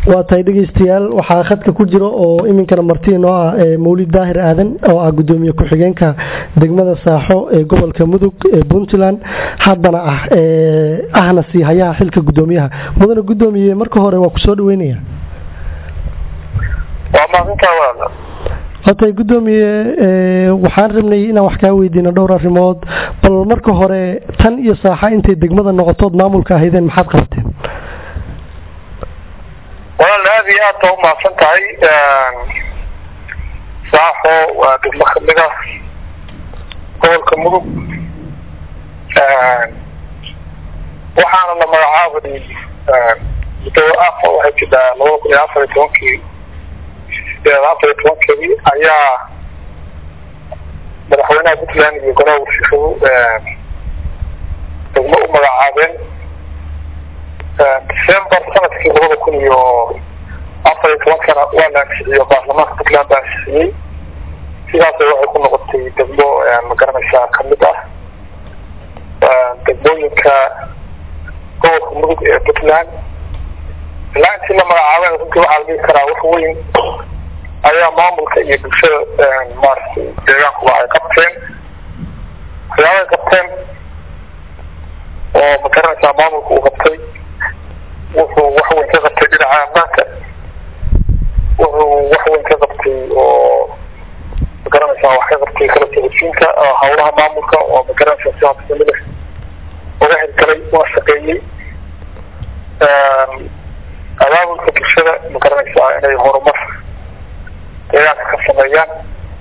waa tahay dhegeystayaal waxaa khadka ku jira oo iminkana marti inoo ah mawlid daahir aadan oo ah gudoomiye ku-xigeenka degmada saaxo ee gobolka mudug ee puntland haddana ah ahna sii hayaha xilka gudoomiyaha mudane gudoomiye marka hore waa kusoo dhaweynaya watay gudoomiye waxaan rabnay inaan wax kaa weydiino dhowr arrimood bal marka hore tan iyo saaxa intay degmada noqotood maamulka ahaydeen maxaad qabateen walaal aad iyo aad baa umahadsan tahay saaxo waa degmo kamid ah gobolka mudug waxaana la magacaabay muddo afa waxay jiraa labada kun iyo afar iyo tobankii sideed afar iyo tobankeedii ayaa madaxweynaha puntland iyo golaha wasiiradu degmo u magacaabeen december sanadkii labada kun iyo afar iyo tobankana waa la ansixiyey baarlamaanka puntland baa ansixiyey sidaas waxay ku noqotay degmo magaranaysaa kamid ah degmooyinka gobolka mudug ee puntland ilaa intii la magacaabeen runtii waxaa la dhihi karaa wax weyn ayaa maamulka iyo bulshada maaragtay deegaankuba ay qabteen waxyaabay qabteen oo magaranaysaa maamulka uu qabtay wuxuu wax weyn ka qabtay dhinaca ammaanka wuxuu wax weyn ka qabtay oo magaranaysaa wax ka qabtay kala socodsiinka hawlaha maamulka oo magaranaysaa si habsamida uga hirgalay una shaqeeyey abaabulka bulshada magaranaysaa inay horumar deegaanka ka sameeyaan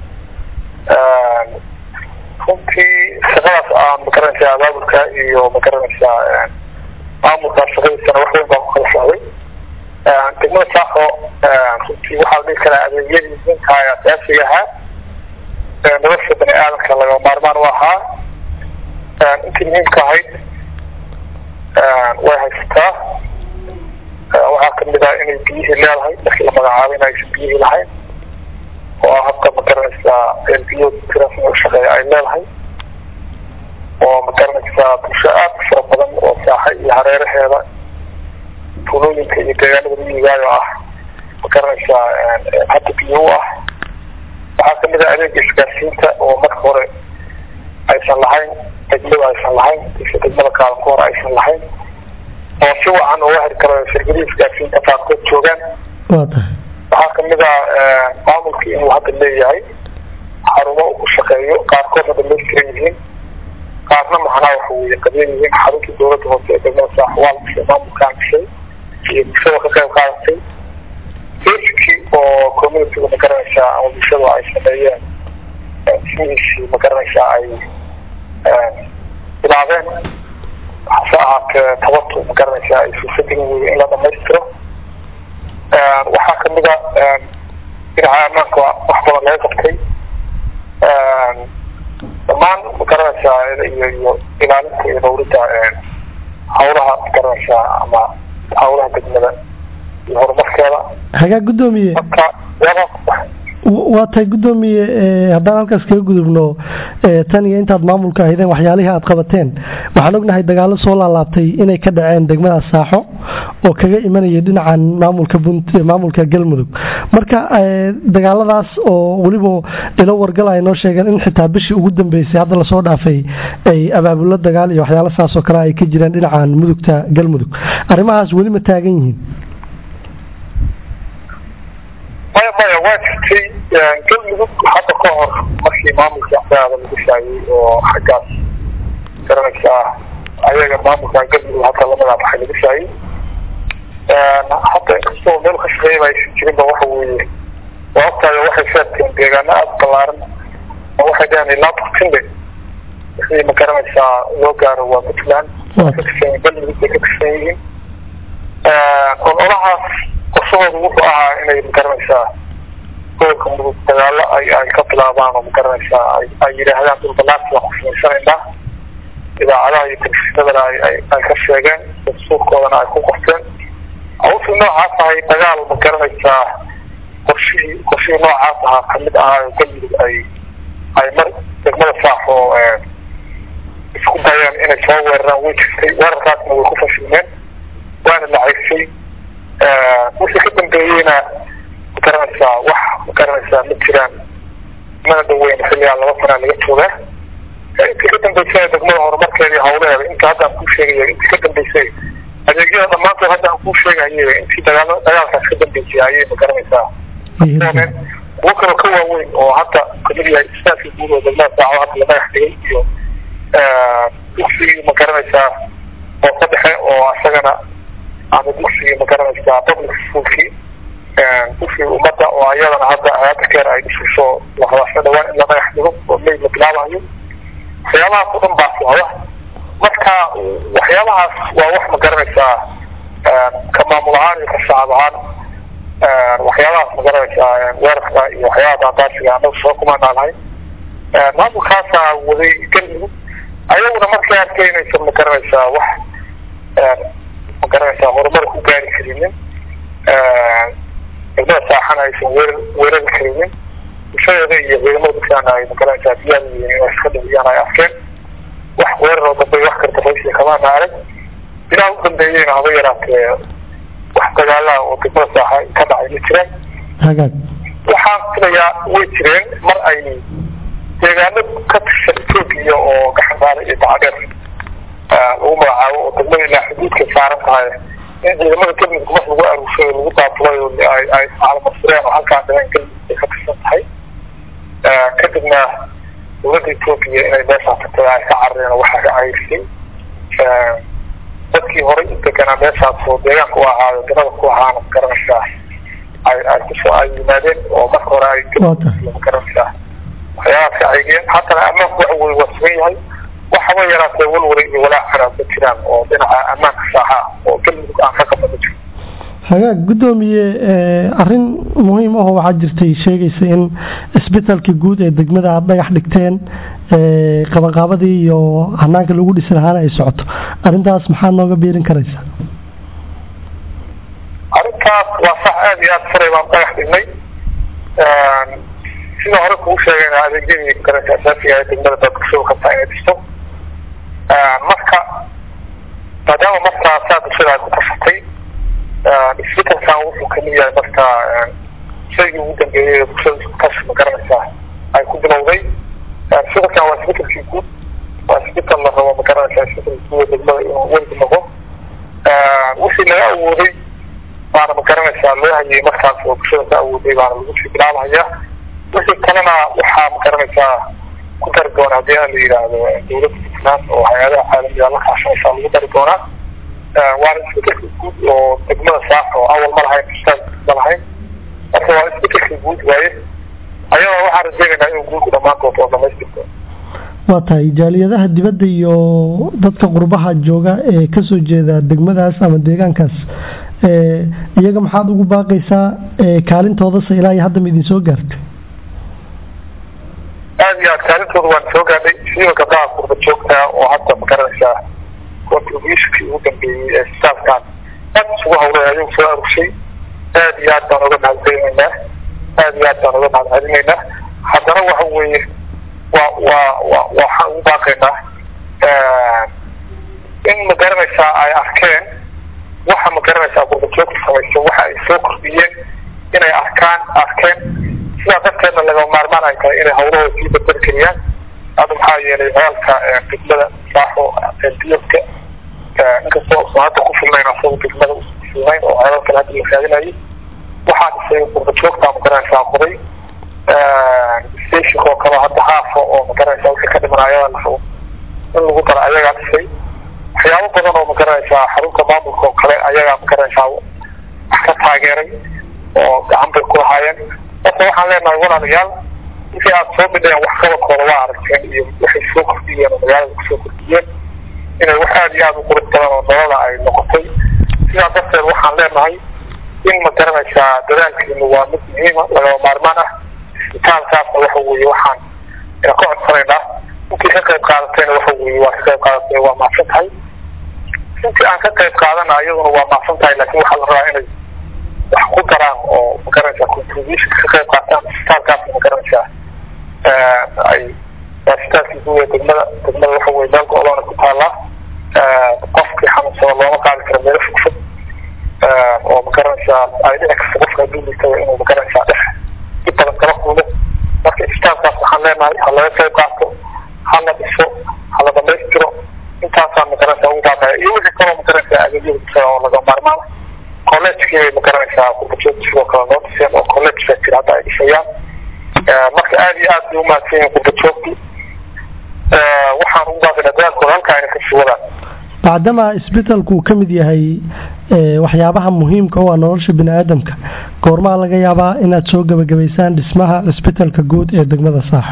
runtii shaqadaas aan magaranaysaa abaabulka iyo magaranaysaa maamulka shaqadiisana wax weyn baa ku kala socday degmada saaxo runtii waxaa la dhihi karaa adeegyadii muhiimka ee asaasiga ahaa nolosha bani aadamka laga maarmaan u ahaa intii muhiimka ahayd way haysataa waxaa kamid ah inay biyihii leedahay markii la magacaabay in aysan biyihii lahayn oo habka magaranaysaa biyo tirasmi ushaqeeya ay leedahay oo magaranaysaa bulsho aad u fara badan oo saaxa iyo hareeraheeda tuulooyinka iyo deegaanada miyigaayo ah magaranaysaa hadda biyo u ah waxaa kamid ah adeega isgaarsiinta oo marka hore aysan lahayn degmada aysan lahayn ise degmada kaalanka hore aysan lahayn oo si wacan uga heri karo shirkadii isgaarsiinta qaarkood joogaan waxaa kamid ah maamulkii inuu hadda leeyahay xarumo uu ku shaqeeyo qaarkoodna dhamaystiran yihiin qaarna macnaa waxa weye qadiyan yihiin xaruntii dowladda hoose ee degmada saaxwaal dhisay maamulkaan dhisay iyo bulshada ka qayb qaadatay basickii oo communityga magaranaysaa ama bulshada ay sameeyeen ismihiisii magaranaysaa ay bilaabeen hase ahaatee tabatu magaranaysaa ay fursadin wey in la dhamaystiro waxaa kamid a dhinaca ammaanka wax badan laga qabtay dhammaan magaranaysaa iyo iyo ilaalinta iyo dawladda hawlaha magaranaysaa ama hawlaha degmada iyo horumarkeeda hagaa gudoomiye marka waa tahay gudoomiye haddaan halkaas kaga gudubno tan iyo intaad maamulka ahaydeen waxyaalihii aad qabateen waxaan ognahay dagaalo soo laalaabtay inay ka dhaceen degmada saaxo oo kaga imanaya dhinacan maamulka maamulka galmudug marka dagaaladaas oo weliba ilo wargal ay noo sheegeen in xitaa bishii ugu dambeysay hadda lasoo dhaafay ay abaabulo dagaal iyo waxyaalo saas oo kale ay ka jireen dhinacan mudugta galmudug arrimahaas weli ma taagan yihiin maya maya waa jirtay galmudug hadda ka hor markii maamulka axdaada lagu shaayay oo xaggaas garanaysaa ayaga maamulka galmudug hadda lamada baxay lagu shaayay hadda inkastoo meel ka shaqeeyaba aysan jirinba waxa weeye sababtaayo waxay sheegteen deegaano aada balaaran oo waxay dhaheen ilaa burtinde wixii ma garanaysaa loo gaaro waa puntland waa ka tirsan galmudug bay ka tirsan yihiin ololahaas qorshahoodu wuxuu ahaa inay magaranaysaa gobolka mudug dagaalo ay ay ka bilaabaan oo magaranaysaa ay yidhaahdaan dhul balaasi baan ku samaysanaynaa idaacadaha iyo telefishinadana ay ay ka sheegeen dastuurkoodana ay ku qorteen hawshii noocaas ahay dagaal magaranaysaa qorshihii qorshihii noocaas ahaa kamid ahaa oo galmudug ay ay mar degmada saaxo isku dayeen inay soo weeraraan way jirtay weerarkaasna way ku fashilmeen waana la ceysay wixii ka dambeeyeyna magaranaysaa wax magaranaysaa ma jiraan mana dhaweyn xilligaa laba sanaa laga joogaa intii ka dambeysana degmada horumarkeedii hawleeda inta hadda aan kuu sheegaya intii ka dambeysay adeegyada dhammaantood hadda aan kuu sheegayay intii dagaal dagaalkaas ka dambeysay ayay magaranaysaa dooneen kuwo kaloo ka waaweyn oo hadda kamid yahay istaafkii guud oo degmada saaco hadda la dhagax dhigay iyo dugsigii magaranaysaa hoose dhexe oo isagana ama dugsigii magaranaysaa public schoolkii dugsigii ummadda oo ayadana hadda hayada keer ay dhisayso lahadaasho dhawaan in la dhagax dhigo oo may la bilaabayo waxyaabahaas o dhan baa socda marka waxyaabahaas waa wax magaranaysaa ka maamul ahaan iyo ka shacab ahaan waxyaabahaas magaranaysaa weerarka iyo waxyaabaha daadaasiga anagu soo kumaanaa lahayn maamulkaasaa waday galmudug ayaguna markay arkay inaysan magaranaysaa wax magaranaysaa horumar ku gaari karinin degmada saaxana aysan weerar weerari karinin bulshadeeda iyo ciidamada dadkaana ay magaranaysaa diyaar yihiin inay iska dhigiyaan ay arkeen wax weerar oo dambe wax karta raysiga kamaana arag ilaa u dambeeyeyna haba yaraatee wax dagaalaha oo degmada saaxa ka dhacay ma jiraan hagaag waxaan filayaa way jireen mar ay deegaano ka tirsan etoobiya oo gaxandaale iyo dacadheer lagu magacaabo oo degmada ilaa xuduudka saaran tahay in ciidamada galmudug mar lagu aruursay oo lagu daabulay oo ay ay calamarfureen oo halkaa dhaween galmudug ay ka tirsan tahay kadibna dowladda etoobiya inay meeshaa tagtay ay ka carareen oo waxaa ka cayrisay dadkii horey u deganaa meeshaas oo deegaanka u ahaayo dalada ku ahaana magaranaysaa ay ay kusoo ay yimaadeen oo marka hore ay magaranaysaa waxyaabaas ka caygeen haddana ammaanku waxa weye waa sugan yahay waxaba yaraatee walwala iyo walaacana ma jiraan oo dhinaca ammaanka saaxa oo galmudug aan ka qabna ma jiro hagaag guddoomiye arrin muhiim ahoo waxaa jirtay sheegaysa in isbitaalkii guud ee degmada aada dhagax dhigteen qabanqaabadii iyo hanaanka lagu dhisi lahaana ay socoto arrintaas maxaa nooga biirin karaysa arrintaas waa sax aada iyo aada furay baan dhagax dhignay sida hore kugu sheegayna adeegyadii garanka asaasiga ee degmada baa bulshadu kabtaa inay dhisto marka maadaama markaa saa bulshada ay ku tashatay isbetelkan wuxuu kamid yahay marka shaygii ugu dambeeyey ee bulshada isku tashi ma garanaysaa ay ku bilowday isbetelkan waa isbetelkii guud waa isbetel la rabo ma garanaysaa isbetelkii guud ee degmada inuu weligu noqo wixii laga awooday baana ma garanaysaa loo hayay markaas oo bulshada ka awooday baana lagu sii bilaabhayaa wixii kalena waxaa ma garanaysaa ku dari doona haddii aan la yidhaahdo dowladda puntland oo hay-adaha caalamiga la kaashanaysaa lagu dari doonaa waana isbedelka guud oo degmada saaf oo awal ma lahayn ustaag ma lahayn marka waa isbedelka guud waaye ayadoo waxaan rajeynaynaa inuu guudku dhammaan doonto oo dhamaystirto waa tahay jaaliyadaha dibadda iyo dadka qurbaha jooga ee kasoo jeeda degmadaas ama deegaankaas iyaga maxaad ugu baaqaysaa kaalintoodase ilaa iyo hadda ma idin soo gaartay aada iyo aad kaalintooda waan soo gaadhay siiba gabdhaha qurba joogtaa oo hadda ma garanaysaa contributionkii ugu dambeeyey ee staafkan aada isugu hawlay ayagu soo arugshay aada iyo aad baan uga mahadcelinaynaa aada iyo aad baan uga mahadcelinaynaa haddana waxa weeye waa waa wa waxaan ugu baaqaynaa in ma garanaysaa ay arkeen waxa ma garanaysaa qurba joogta samaysa waxa ay soo kordhiyeen inay arkaan arkeen sidaa darteedna lagama maarmaan ay tahay inay hawlahooda sii badbari kariyaan hadda maxaa yeelay ceelka degmada saaxo ceelbiyadka inkastoo usan hadda ku filnayn asagu degmada usan filnayn oo ceelal kale hadda la raadinayo waxaa dhisay qurba joogta ma garanaysaa qoday stationka oo kale hadda haafa oo ma garanaysaa wixii ka dhiman ayagaa la rabo in lagu daro ayagaa dhisay waxyaabo badan oo ma garanaysaa xarunta maamulka oo kale ayagaa ma garanaysaa wax ka taageeray oo gacan bay ku lahaayeen marka waxaan leenahay walaalayaal wixii aada soo bidheen wax qabadkooda waa aragteen iyo waxay soo kordhiyeen oo magaalada kusoo kordhiyeen inay wax aada iyo aada u qurux badan oo nolola ay noqotay sidaa darteed waxaan leenahay in ma garanaysaa dadaalkiinu waa mid muhiima lagaba maarmaan ah isbitaalkaasna waxa weeye waxaan ina ka codsanaynaa intii ka qayb qaadatayna waxa weeye waa ka qayb qaadatay waa macsan tahay intii aan ka qayb qaadana iyaduna waa macsan tahay laakiin waxaa la rabaa inay wax ku daraan oo magaranaysaa contribution ka qayb qaataan isbitaalkaas magaranaysaa ay isbitaalkii guud ee degmada degmada waxa weye meel go-doona ku taallaa qofkii xanuunsada looma qaadi karo meelo fogfog oo oo magaranaysaa ay dhici karta qofka hadduu liitaba inuu magaranaysaa dhex si badan kala kulmo marka isbitaalkaas waxaan leenahay ha laga qayb qaato ha la dhiso ha la dhamaystiro intaasaan magaranaysaa ugu baaqaya iyo wixii kaloo magaranaysaa adeegyada bulshada oo laga maarmaana collegekii bay magaranaysaa qurbajoogta sidoo kale noo dhiseen oo college baa jira hadda ay dhisayaan marka aada iyo aad bay umahadsan yihiin qurbajoogti waxaan ugu baaqina dadaalkooda halkaa ayna kasii wadaan bacdama isbitalku uu ka mid yahay waxyaabaha muhiimka u ah nolosha bini aadamka goormaa laga yaabaa inaad soo gebagabaysaan dhismaha cisbitalka guud ee degmada saaxo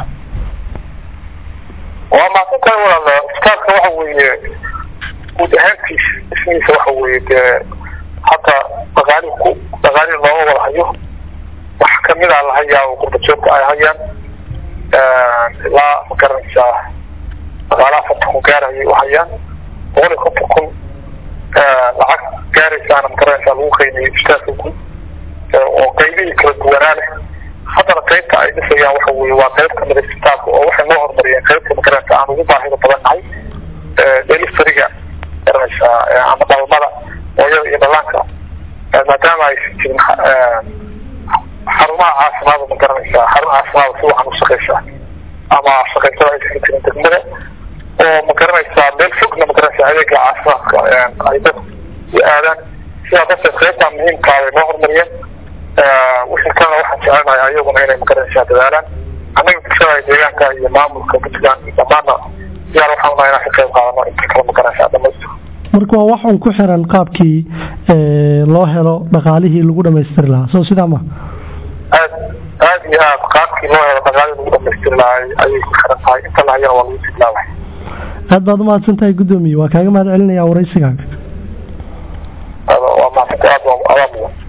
waa maasantahay walaal isbitaalka waxa weeye guud ahaantiis dhismihiisa waxa weeye dee hadda dhaqaali ku dhaqaali looma wada hayo wax kamid a la hayaa oo qurbajoogta ay hayaan ilaa magaranaysaa dhaqaalaha afartan kun gaarayay u hayaan boqol iyo konton kun lacag gaaraysaana magaranaysaa lagu qiimiyey isbitaalka guud oo qaybihii kala duwanaa leh haddana qaybta ay dhisayaan waxa weye waa qayb kamida isbitaalka oo waxay noo horumariyeen qaybta magaranaysa aan ugu baahida badan nahay deliferiga garanaysaa ama dhalmada hooyada iyo dhallaanka maadaama aysan jirin xarumaha caafimaada ma garanaysaa xarun caafimaada si waxaan u shaqaysaa ama shaqaysada aysan jirin degmada oo ma garanaysaa meel fogna ma garanaysaa adeega caafimaadka ay dadku u aadaan sidaa darteed qaybtaa muhiimkaa bay noo horumariyeen wixii kalena waxaan jecelnahay ayaguna inay ma garanaysaa dadaalaan annaga bulshada deegaanka iyo maamulka puntland dhammaana diyaar waxaan unahay inaan ka qayb qaadano inta kale ma garanaysaa dhamaystiro marka waa wax un ku xiran qaabkii loo helo dhaqaalihii lagu dhamaystiri lahaa soo sidaa ma aad aad iyo aad qaabkii loo helo dhaqaalihii lagu dhamaystiri lahaa ayay ku xiran tahay inta la hayana waa lagu siglaabahay aad baad umahadsan tahay guddoomiye waa kaaga mahad celinaya waraysigaaga waa mahadsantahay aad waa adaa mudan